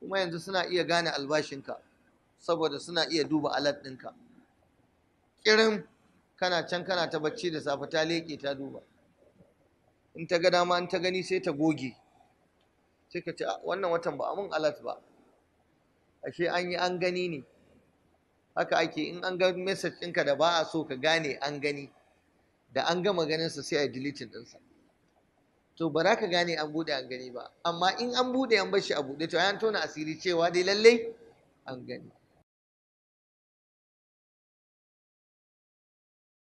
kuma yanzu suna iya gane albashinka saboda suna iya duba alat ɗinka kirin kana can kana ta bacci da safe ta leƙe ta duba in ta ga dama in ta gani sai ta goge sai ka ce wannan watan ba a mun alat ba ashe an yi an gani ne haka ake in an ga message ɗinka da ba a so ka gane an gani da an gama ganinsa sai a yi deleting ɗinsa to ba za ka gane an buɗe an gani ba amma in an buɗe an bar shi a buɗe to an tona asiri cewa dai lallai an gani